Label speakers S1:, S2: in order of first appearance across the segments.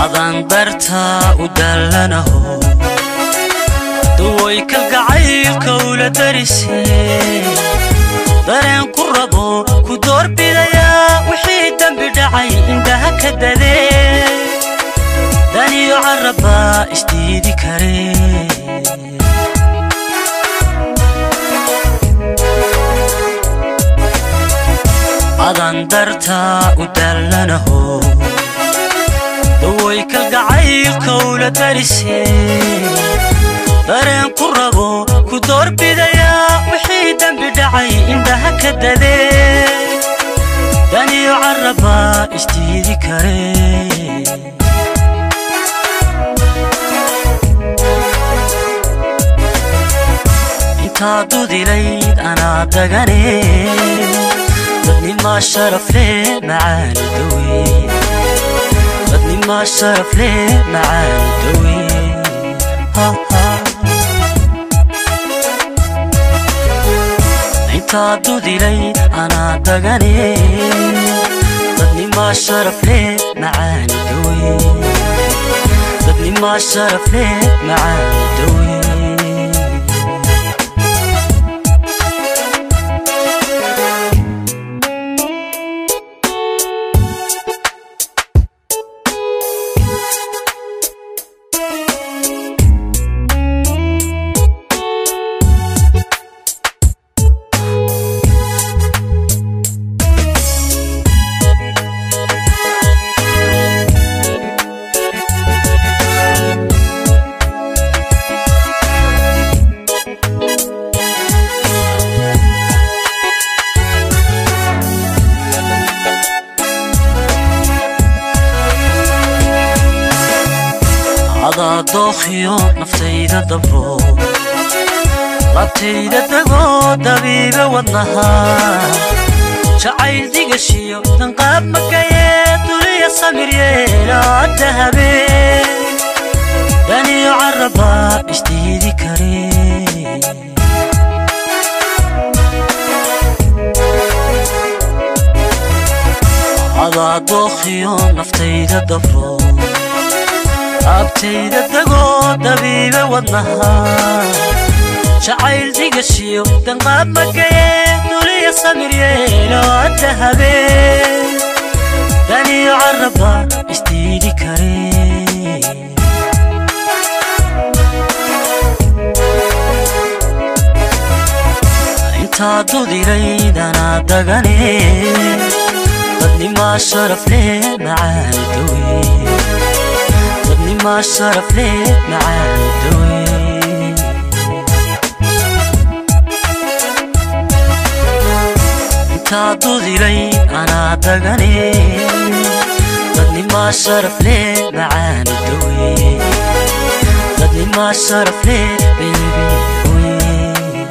S1: adaan dartaa u daallanaho duwoy kalgacaylka ula darisee dareen ku rabo ku doorbidayaa wixii dembi dhacay indhaha ka dadee daniyo carrabbaa isdiidi karee adaan dartaa u daallanaho dawoy kalgacaylka ula darisee dareen ku rabo ku doorbidayaa wixii dembi dhacay indhaha ka dadee daniyo carrabbaa isdiidi karee intaa dudilayd anaa dagane dadnimaa sharafle macaani dawe dadnimaa sharafle macaani dawe intaa dudilay anaa dagane dadnimaa sharafle macaani dawe dadnimaa sharafle macaani dawe adaa dookhiyo naftayda dabro labtayda degoo dabiibe wadnaha jacayl digashiyo danqaab magayee duliya samir yeelaada habeen daniyo carrabbaa isdiidi karee adaa dookhiyo naftayda dabro abtayda degoo dabiibe wadnaha jacayl digashiyo danqaab magayee duliya samir yeelo adda habeen daniyo carrabba isdiidi karee intaa dudiraydanaa dagane dadnimaa sharafle macaani dawe dadnimaa sharafle macaani dawe intaa dudilay anaa dagane dadnimaa sharafle macaani dawe dadnimaa sharafle bebi hoye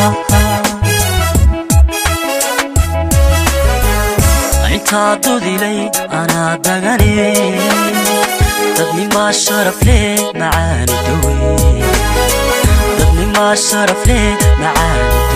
S1: intaa dudilay anaa dagane dadnimaa sharafle macaani dawe dadnimaa sharafle macaani